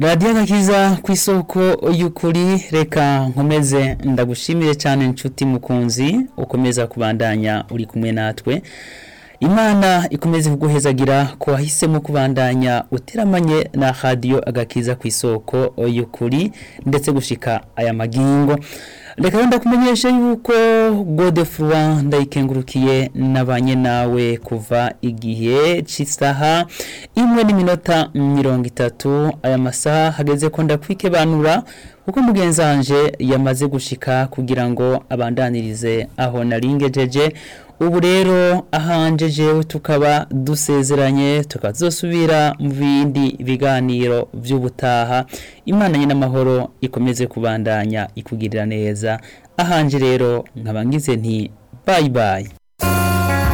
radiyo agakiza ku isoko y'ukuri reka nkomeze ndagushimire cyane inshuti mukunzi ukomeza kubandanya uri kumwe natwe imana ikomeze kuguhezagira ko wahisemo kubandanya uteramanye na radiyo agakiza ku isoko y'ukuri ndetse gushika aya magingo reka wenda kumenyesha yuko godefroid ndayikengurukiye nabanye nawe kuva igihe cy'isaha imwe n'iminota mirongo itatu aya masaha hageze ko ndakwikebanura kuko mugenzi wanje yamaze gushika kugira ngo abandanirize aho naringejeje ubu rero ahanje jewe tukaba dusezeranye tukazosubira mu bindi biganiro by'ubutaha imana nyine amahoro ikomeze kubandanya ikugirira neza ahanje rero nkaba ngize nti bayi bayi